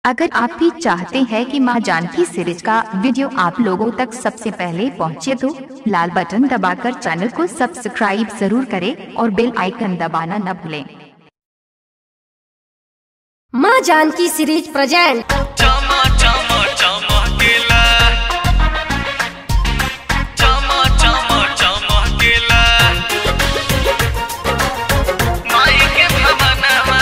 अगर आप भी चाहते हैं कि मां जानकी सीरीज का वीडियो आप लोगों तक सबसे पहले पहुंचे तो लाल बटन दबाकर चैनल को सब्सक्राइब जरूर करें और बेल आइकन दबाना न भूलें माँ जानकी सीरीज प्रेजेंट चमा चमा चमकेला चमा चमा चमकेला माई के भवनमा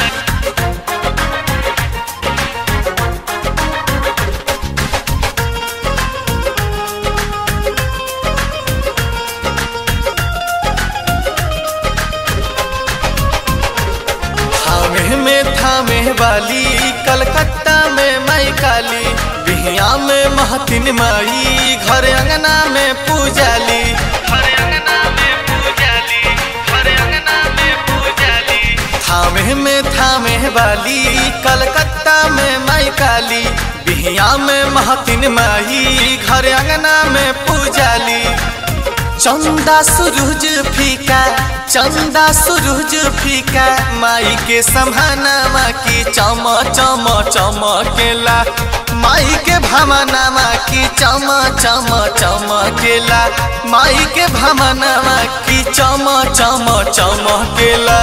थामे में थामे वाली कलकत्ता में माई काली बिहिया में महतिन माई घर अंगना में पूजाली घर अंगना में पूजाली घर अंगना में पूजाली थामे में थामे वाली कलकत्ता में माई काली बिहिया में महतिन माई घर अंगना में पूजाली चंदा सूरज फीका चंदा सूरज फीका माई के समानामा की चम चम चमकेला माई के भमनामा की चम चम चमकेला माई के भमनामा की चम चम चमकेला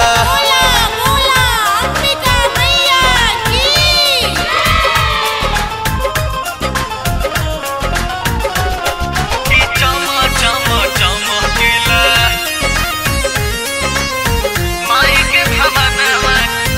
की चम चम चमकेला माई के भवनमा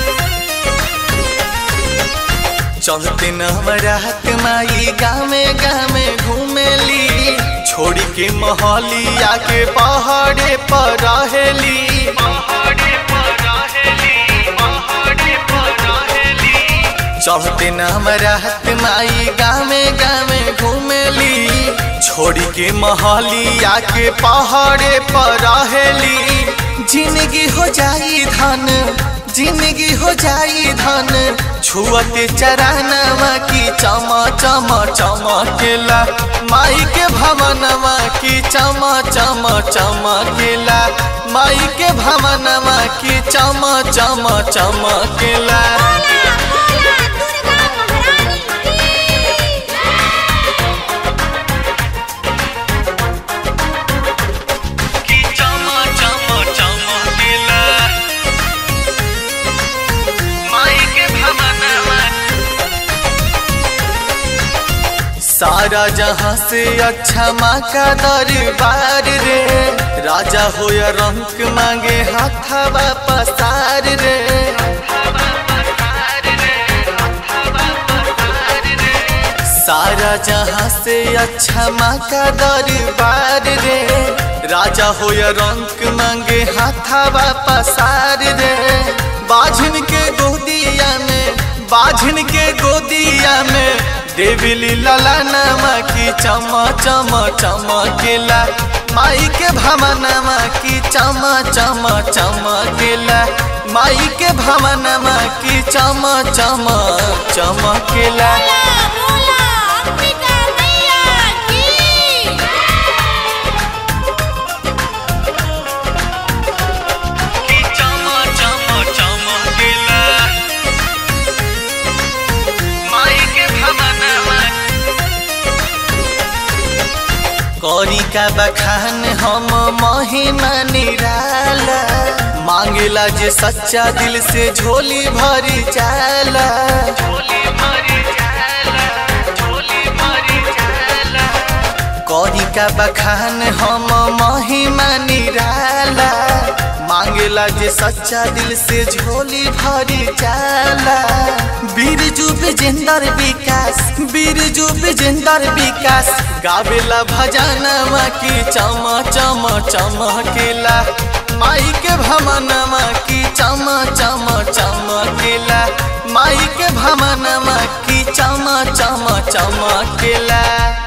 चलते नवरात माई गामे गामे घूमेली छोड़ी के महलिया के पहाड़े पर रहेली पहाड़े पर रहेली पहाड़े पर रहेली चढ़ते नवरात माई गामे गामे घूमेली छोड़ी के महलिया के पहाड़े पर रहेली जिंदगी हो जाई धन जिंदगी हो जाई धन छुअते चरानवा की चम चम चमकेला माई के भवनवा की चम चम चमकेला माई के भवनवा की चम चम चमकेला की चमा चमा चमकेला माई के भवनमा सारा जहां से अच्छा माँ का दरबार रे राजा हो या रंक मांगे हाथावा पसार रे सारा जहां से अच्छा माँ का दरबार रे राजा हो या रंक मांगे हाथावा पसार रे बाझिन के गोदिया में बाझिन के गोदिया में देविली लला नामा की चम चम चमकेला माई के भवनमा की चम चम चमकेला माई के भवनमा की चम चम चमकेला की चम चम चमकेला माई के भवनमा कौरी का बखान हम महिमा निराला मांगेला जे सच्चा दिल से झोली भरी जाला झोली भरी जाला झोली भरी जाला कौरी का बखान हम महिमा निराला मांगेला जे सच्चा दिल से झोली भरी जाला बीरजू विजेंदर विकास बीरजू विजेंदर विकास गावेला भजनमा की चम चम चमकेला माई के भमनमा की चम चम चमकेला माई के भमनमा की चम चम चमकेला